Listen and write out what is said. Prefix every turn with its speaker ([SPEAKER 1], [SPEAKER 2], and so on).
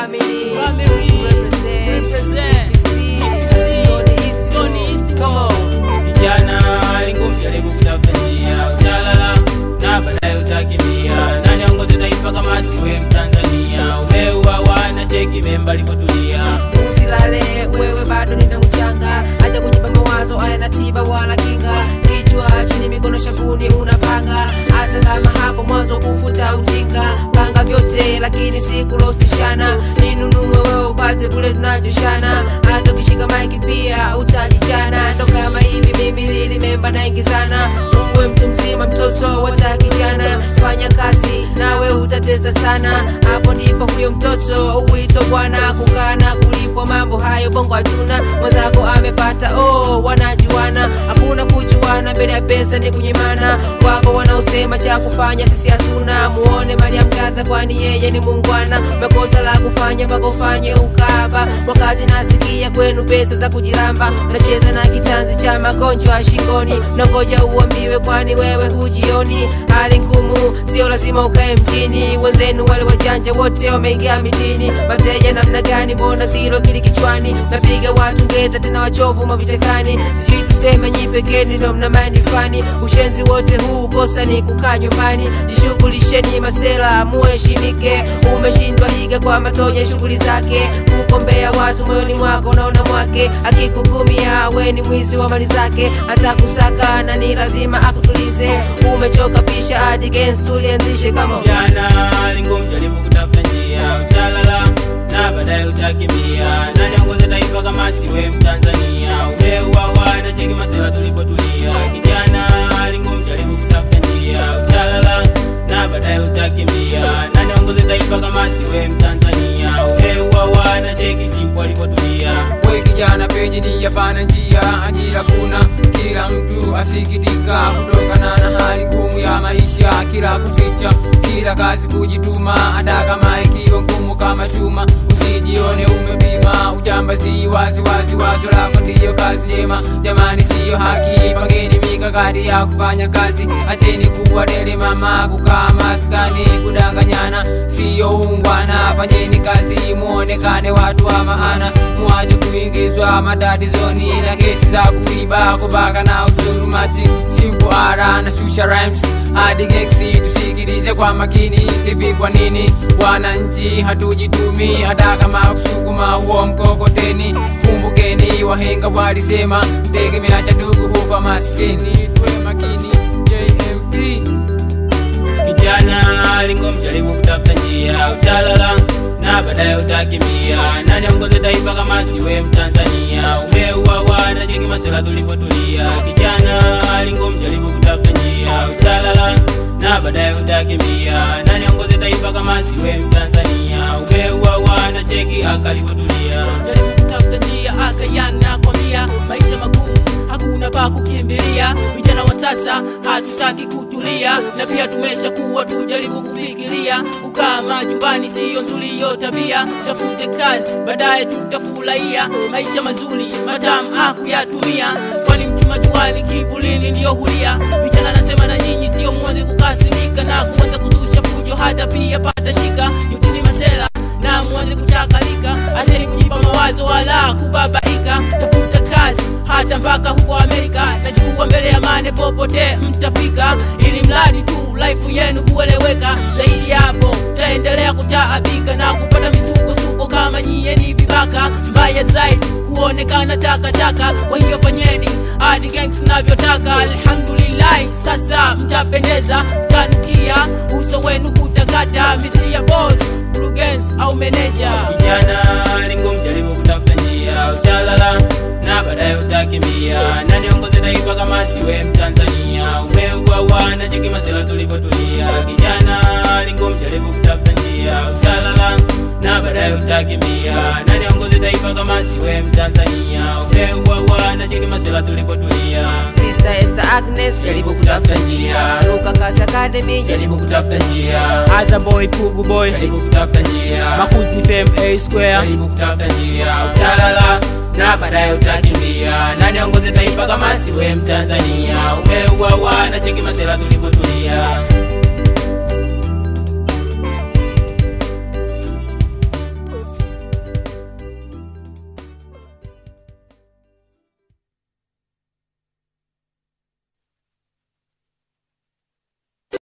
[SPEAKER 1] family.
[SPEAKER 2] Family.
[SPEAKER 1] Represent.
[SPEAKER 2] Represent.
[SPEAKER 1] EPC. Tony East.
[SPEAKER 2] Tony East,
[SPEAKER 1] Come on.
[SPEAKER 2] kijana alingumjaribu kutafuta njia utalala na baadaye utakimbia nani aongoze taifa kama siwe mtanzania umeuawa na cheki memba alipotulia
[SPEAKER 1] usilale wewe bado nina mchanga acha kujipa mawazo ayana tiba wala kinga kichwa chini mikono shavuni unapanga hata kama hapo mwanzo kufuta ujinga panga vyote lakini sikulostishana ninunue wewe upate kule tunachoshana hata ukishika maiki pia utajichana ndo kama hivi mimi lilimemba naingizana uwe mtu mzima mtoto wata kijana fanya kazi nawe utatesa sana hapo ndipo huyo mtoto uwito bwana kukana kulipwa mambo hayo bongo hatuna mwenzako amepata oh wanajuana hakuna kujuana mbele ya pesa ni kunyimana wapo wanaosema cha kufanya sisi hatuna muone mali ya mgaza kwani yeye ni mungwana mekosa la kufanya mpaka ufanye ukaba wakati nasikia kwenu pesa za kujiramba unacheza na kitanzi cha magonjwa shingoni nangoja uambiwe kwani wewe hujioni hali ngumu sio lazima ukae mjini wenzenu wale wajanja wote wameingia mitini mateja namna gani mbona zilo kili kichwani napiga watu ngeta tena wachovu mavichekani sijui tuseme nyi pekeni ndo mna manifani ushenzi wote huu kosa ni kukaa nyumbani jishughulisheni masela muheshimike umeshindwa higa kwa matonya shughuli zake kukombea watu moyoni mwako unaona mwake akikukumia we ni mwizi wa mali zake hata kusaka na ni lazima akutulize umechoka pisha hadi gens tulianzishe kama
[SPEAKER 2] kijana alingumjaribu kutafuta njia utalala na baadaye utakimbia nani aongoze taifa kama siwe mtanzania umeuawa na cheki masela tulipotulia kijana alingumjaribu kutafuta njia utalala na baadaye utakimbia nani aongoze taifa kama siwe mtanzania umeuawa na cheki simpo alipotulia
[SPEAKER 3] we kijana penye ni yapana njia ajira kuna kila mtu asikitika kutokana na hali ngumu ya maisha kila kuficha kila kazi kujituma hata kama ikiwa ngumu kama chuma usijione umepima ujambazi wazi wazi wazo lako ndiyo kazi njema jamani siyo haki pangeni mikakati ya kufanya kazi acheni kuwa dele mama kukaa maskani kudanganyana siyo ungwana fanyeni kazi muonekane watu wa maana muache kuingizwa matatizoni na kesi za kuiba kubaka na uzurumati simple ara na shusha rhymes hadi geksi tusikilize kwa makini hivi kwa nini wananchi hatujitumi hata kama kusukuma huo mkokoteni kumbukeni wahenga walisema tegemea cha ndugu hufa maskini tuwe makini jmp
[SPEAKER 2] kijana alingomjaribu kutafuta njia utalala na baadaye utakimbia nani aongoze taifa kama siwe mtanzania umeuawa na cheki masela tulipotulia kijana alingomjaribu kutafuta njia utalala na baadaye utakimbia nani aongoze taifa kama siwe mtanzania umeuawa na cheki akalipotulia
[SPEAKER 4] jaribu kutafuta njia akayang na kwambia maisha magumu hakuna pa kukimbilia vijana wa sasa hatutaki kutulia na pia tumesha kuwa tujaribu kufikiria kukaa majumbani siyo nzuri hiyo tabia tafute kazi baadaye tutafurahia maisha mazuri matamu hakuyatumia kwani mchuma juani kivulini ndiyo hulia vijana nasema na nyinyi sio mwanze kukasirika na kuanza kuzusha fujo hata pia pata shika yutini masela na mwanze kuchakalika acheni kujipa mawazo wala kubabaika tafuta kazi hata mpaka huko amerika najua mbele ya mane popote mtafika ili mradi tu life yenu kueleweka zaidi ya hapo taendelea kutaabika na kupata misukosuko kama nyie ni vibaka mbaya zaidi kuonekana takataka kwa hiyo fanyeni hadi gangs navyotaka alhamdulillahi sasa mtapendeza mtanukia uso wenu kutakata misiri ya boss mkurugenzi au meneja
[SPEAKER 2] kijana alingomjaribu kutafuta njia utalala na baadaye utakimbia nani aongoze taifa kama siwe mtanzania umeuawa na cheki masela tulipotulia kijana alingomjaribu kutafuta njia utalala na baadaye utakimbia nani aongoze taifa kama siwe mtanzania umeuawa na cheki masela tulipotulia
[SPEAKER 1] Sister Esther Agnes jaribu kutafuta njia Ruka Kasi Academy jaribu
[SPEAKER 2] jaribu kutafuta njia
[SPEAKER 4] Azam boy pugu boy
[SPEAKER 2] jaribu kutafuta njia
[SPEAKER 4] makuzi fm a square
[SPEAKER 2] jaribu kutafuta njia utalala na baadaye utakimbia nani aongoze taifa kama siwe mtanzania umeuawa na cheki masela tulipotulia